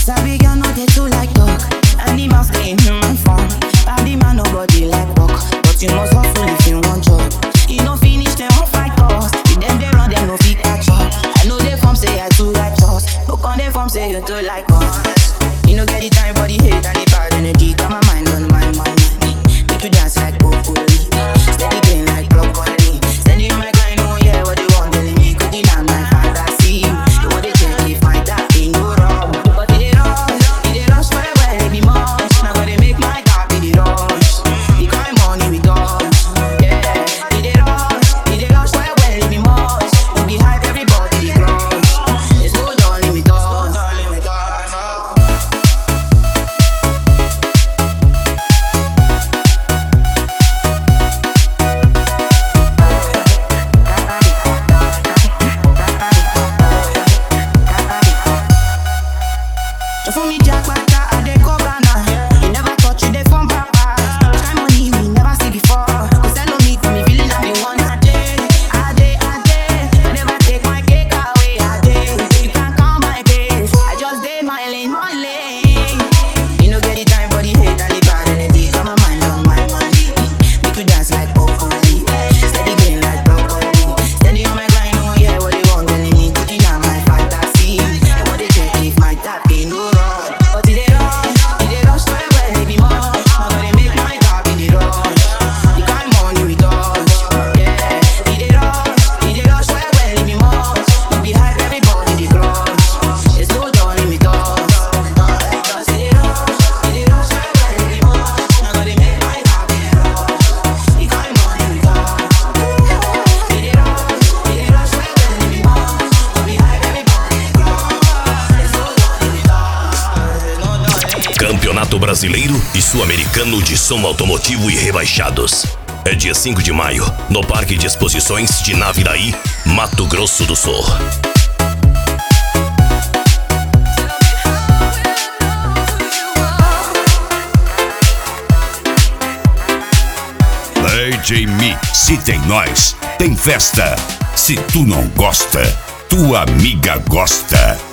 Sabi girl no dey too like talk. Animals dey in human form. Body man nobody like work, but you must hustle if you want job. You no finish dem wan fight us. If dem dey run dem no fit catch up. I know dey form say I too righteous, no con dey form say you too like us. You no get the time for the hate and the bad energy. Got my mind on my money. Make you dance like broccoli, steady game like broccoli. Steady on my grind, oh yeah, what they want telling me. Cooking on my fantasy. You want to check if my tap ain't no wrong, but it dey rush, it dey rush well well, it be much. Now gotta make my tap it dey rush. The kind money we dodge, yeah. It dey rush, it dey rush well well, it be much. We be hype, everybody dey crush. It's no done limit us. So for me, Jackpata, I dey go Ghana. You never touch, you dey from Papa. Which kind money we never see before? Cause hello me, for me feeling like me one a day, a day, a day. Never take my cake away, a day. You can't count my days. I just dey my lane, my lane. You no get the time for the hate and the bad energy. Got my mind on my money. Make you dance like broccoli. Steady game like broccoli. Steady on my grind, oh yeah, what they want telling me. Cooking on my fantasy. They want to check if my tap ain't no wrong. But it dey rush, it dey rush well well, it be much. Now gotta make my tap in the rush. The kind money we dodge, yeah. It dey rush, it dey rush well well, it be much. We be hype, everybody dey crush. It's no done limit us. Cause it dey rush, it dey rush well well, it be much. Now gotta make my tap in the rush. The kind money we dodge, it dey rush, it dey rush well well, it be much. We be hype, everybody dey crush. It's no done limit us. It's no done limit Campeonato Brasileiro e Sul-Americano de Som Automotivo e Rebaixados. É dia 5 de maio, no Parque de Exposições de Naviraí, Mato Grosso do Sul. DJ Mi, se tem nós, tem festa. Se tu não gosta, tua amiga gosta.